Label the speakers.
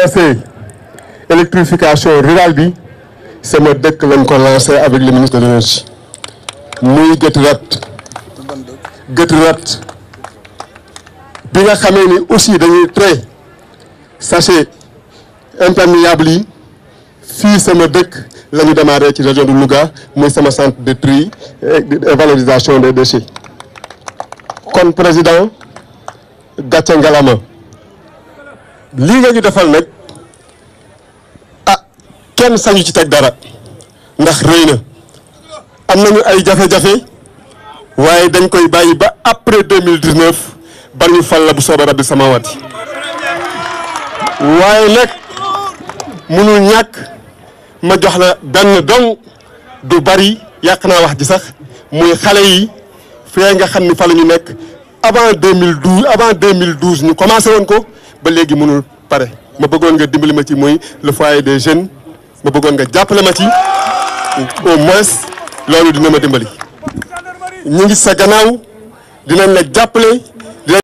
Speaker 1: lancé électrification rurale bi sama dëkk lañ ko lancé avec le ministre de l'énergie muy Guet Rat Guet Rat bi nga xamee ni aussi dañuy trait sachet imperméable yi fii sama dëkk la ñu démarré ci région de Louga muy sama centre de tri et valorisation des déchets kon président gàcce ngalama lii nga ñu defal nag ah kenn sañu ci teg dara ndax rëy na am nañu ay jafe-jafe waaye dañ koy bàyyi ba après 2019 ba ñu fal la bu soobee rabbi samawati waaye nag mënul ñàkk ma jox la benn dong du bari yàq naa wax ji sax muy xale yi fee nga xam ni fa la ñu nekk avant 2012 avant 2012 ñu commencé woon ko ba léegi mënul pare ma bëggoon nga dimbali ma ci muy le foyer des jeunes ma bëggoon nga jàppale ma ci au moins loolu dina ma dimbali ñu ngi sa gannaaw dinañ la jàppale